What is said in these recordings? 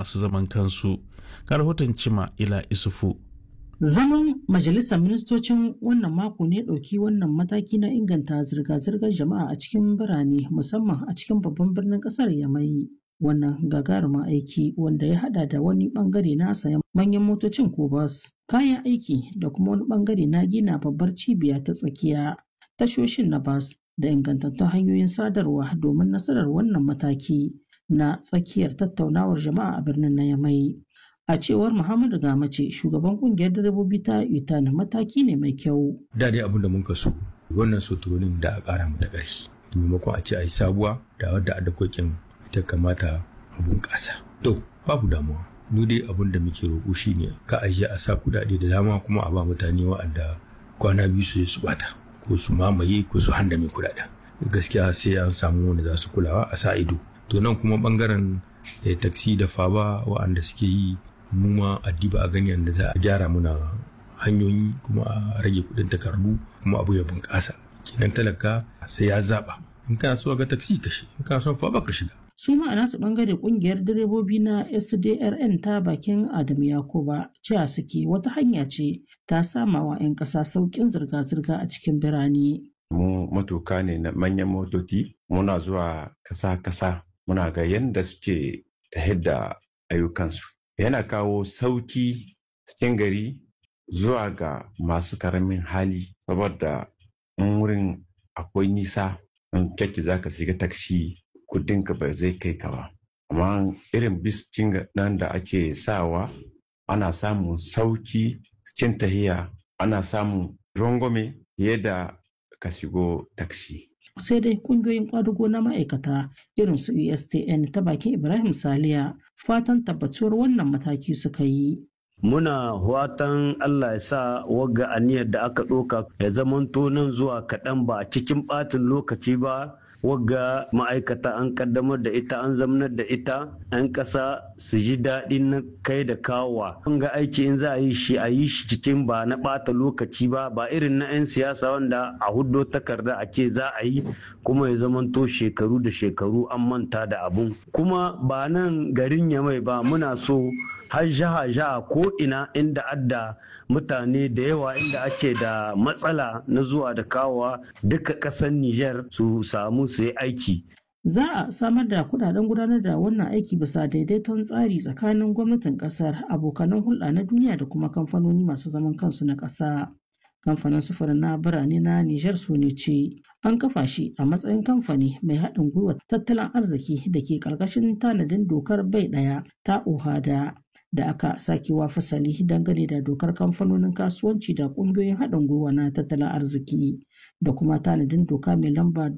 masu zaman kansu ga rahoton cima ila isufu Zaman majalisar ministocin wannan mako ne ɗauki wannan mataki na inganta zirga-zirgar jama'a a cikin birane musamman a cikin babban birnin ƙasar Yamai. Wannan gagarumin aiki wanda ya hada da wani bangare na sayan manyan motocin ko bas, kayan aiki da kuma wani bangare na gina babbar cibiya ta tsakiya, tashoshin na bas da ingantattun hanyoyin sadarwa domin nasarar wannan mataki na tsakiyar tattaunawar jama'a a birnin na Yamai. A cewar Muhammadu Gamace, shugaban kungiyar direbobi ta UTAN mataki ne mai kyau. Da dai abin da mun so wannan soturonin da a ƙara mata ƙarfi. Maimakon a ce a yi sabuwa da wadda a dakokin ita kamata a bunƙasa. To, babu damuwa. Mu dai abin da muke roƙo shi ne ka ajiye a sa kuɗaɗe da dama kuma a ba mutane wa'anda kwana biyu su su bata ko su mamaye ko su handame kuɗaɗen. Gaskiya sai an samu wanda za su kulawa a sa ido. To nan kuma ɓangaren taksi da faba wa'anda suke yi mu ma addiba a gani yadda za a gyara muna hanyoyi kuma a rage kudin takardu kuma abu ya bunƙasa kenan talaka sai ya zaba in kana so ga taksi ka shi in kana son fa ka shiga su ma a nasu bangare kungiyar direbobi na sdrn ta bakin adam yakuba cewa suke wata hanya ce ta sama wa 'yan ƙasa sauƙin zirga-zirga a cikin birane mu matuka ne na manyan motoci muna zuwa kasa-kasa muna ga yadda suke ta da ayyukansu yana kawo sauki cikin gari zuwa ga masu karamin hali saboda in wurin akwai nisa in kyakki za ka shiga takshi kudinka ba zai kai ka ba amma irin biskin nan da ake sawa ana samun sauki cikin tahiya ana samun rangwame yadda ka shigo takshi sai dai kungiyoyin kwadugo na ma'aikata irin su USTN ta bakin Ibrahim Saliya fatan tabbatuwar wannan mataki suka yi. Muna watan Allah ya sa wagga aniyar da aka ɗauka ya zamanto nan zuwa kaɗan ba cikin ɓatin lokaci ba wagga ma'aikata an kaddamar da ita an zamanar da ita 'yan ƙasa su ji daɗin na kai da kawowa an ga aiki in za a yi shi a yi shi cikin ba na ɓata lokaci ba ba irin na 'yan siyasa wanda a huddo takarda a ce za a yi kuma ya zamanto shekaru da shekaru an manta da abun kuma ba nan garin yamai ba muna so har jaha jaha ko ina inda adda mutane da yawa inda ake da matsala na zuwa da kawowa duka ƙasar Nijar su samu su yi aiki. Za a samar da kudaden gudanar da wannan aiki bisa daidaiton tsari tsakanin gwamnatin kasar abokanan hulɗa na duniya da kuma kamfanoni masu zaman kansu na ƙasa. Kamfanin sufurin na birane na Nijar su ne ce an kafa shi a matsayin kamfani mai haɗin gwiwa tattalin arziki da ke ƙarƙashin tanadin dokar bai ɗaya ta ohada da aka sake wa fasali dangane da dokar kamfanonin kasuwanci da kungiyoyin haɗin gwiwa na tattalin arziki da kuma tanadin doka mai lamba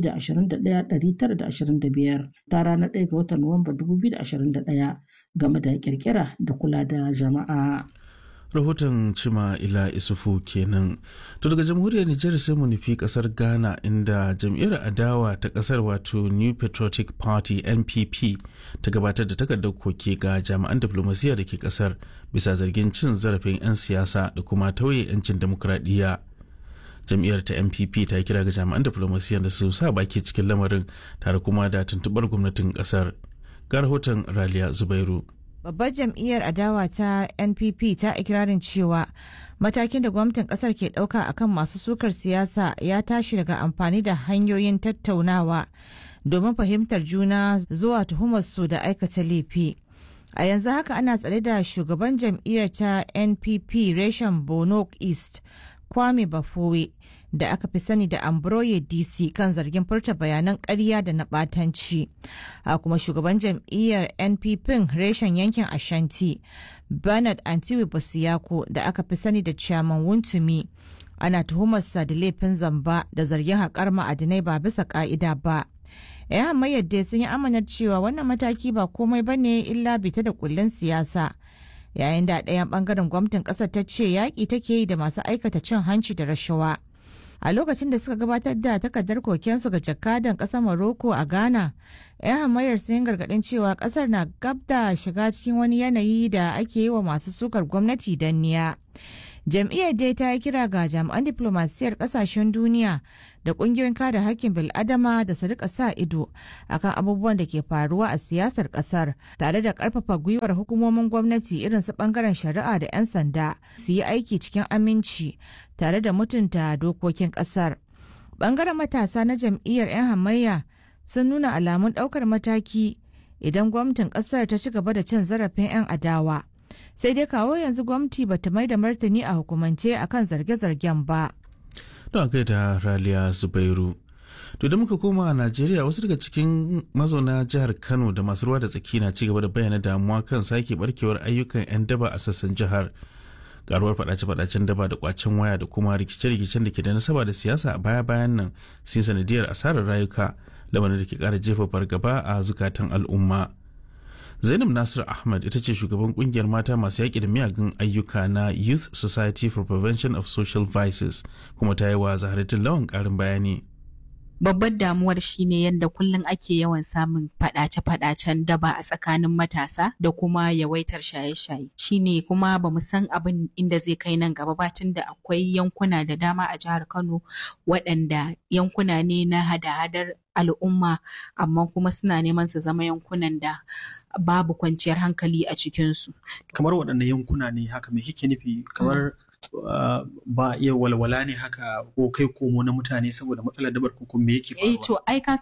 2021-925 ta ranar 1 ga watan Nuwamba 2021 game da kirkira da kula da jama'a. rahoton cima ila isufu kenan to daga jamhuriyar nijar sai mu nufi kasar ghana inda jam'iyyar adawa ta kasar wato new patriotic party npp ta gabatar da takardar koke ga jami'an diflomasiyya da ke kasar bisa zargin cin zarafin 'yan siyasa da kuma tauye 'yancin demokuraɗiyya jam'iyyar ta npp ta kira ga jami'an diflomasiyya da su sa baki cikin lamarin tare kuma da tuntuɓar gwamnatin kasar ga rahoton raliya zubairu babbar jam'iyyar adawa ta npp ta ikirarin cewa matakin da gwamnatin kasar ke dauka akan masu sukar siyasa ya tashi daga amfani da hanyoyin tattaunawa domin fahimtar juna zuwa tuhumarsu da aikata laifi a yanzu haka ana tsare da shugaban jam'iyyar ta npp reshen bono east kwame bafowe da aka fi sani da ambroye dc kan zargin furta bayanan ƙarya da na ɓatanci a kuma shugaban jam'iyyar npp reshen yankin ashanti bernard antiwi bosiyako da aka fi sani da chairman wuntumi ana tuhumarsa da laifin zamba da zargin haƙar ma'adinai ba bisa ƙa'ida ba yan hamayyar dai sun yi amanar cewa wannan mataki ba komai ba ne illa bita da kullun siyasa yayin da ɗayan ɓangaren gwamnatin ƙasar ta ce yaƙi take yi da masu aikata cin hanci da rashawa a lokacin da suka gabatar da takardar kokensu ga jakadan ƙasar Morocco a Ghana. 'Yan hamayar sun gargaɗin cewa ƙasar na gab da shiga cikin wani yanayi da ake yi wa masu sukar gwamnati danniya. Jam'iyyar dai ta yi kira ga jami'an diplomasiyar kasashen duniya da kungiyoyin kare hakkin bil'adama da su rika sa ido akan abubuwan da ke faruwa a siyasar kasar tare da karfafa gwiwar hukumomin gwamnati irin su bangaren shari'a da 'yan sanda su yi aiki cikin aminci tare da mutunta dokokin kasar. Bangaren matasa na jam'iyyar 'yan hamayya sun nuna alamun daukar mataki idan gwamnatin kasar ta ci gaba da cin zarafin 'yan adawa. sai dai kawo yanzu gwamnati ba ta mai da martani a hukumance akan zarge-zargen ba. Don kai da Raliya Zubairu. To da muka koma a Najeriya wasu daga cikin mazauna jihar Kano da masu ruwa da tsaki na cigaba da bayyana damuwa kan sake barkewar ayyukan 'yan daba a sassan jihar. Karuwar fadace-fadacen daba da kwacen waya da kuma rikice-rikicen da ke da nasaba da siyasa a baya-bayan nan sun sanadiyar asarar rayuka lamarin da ke kara jefa fargaba a zukatan al'umma. Zainab Nasir Ahmad ita ce shugaban kungiyar mata masu yaƙi da miyagun ayyuka na Youth Society for Prevention of Social Vices kuma ta yi wa Zaharatin Lawan ƙarin bayani. babbar damuwar shine yadda kullum ake yawan samun fadace-fadacen daba a tsakanin matasa da kuma yawaitar shaye-shaye shine kuma ba mu san abin inda zai kai nan gaba ba tun da akwai yankuna da dama a jihar Kano waɗanda yankuna ne na hada-hadar al'umma amma kuma suna neman su zama yankunan da babu kwanciyar hankali a cikinsu. Kamar waɗanne yankuna ne haka me kike nufi kamar Uh, ba iya walwala ne haka ko kai komo na mutane saboda matsalar dabar ko me yake faruwa? Eh to ai ka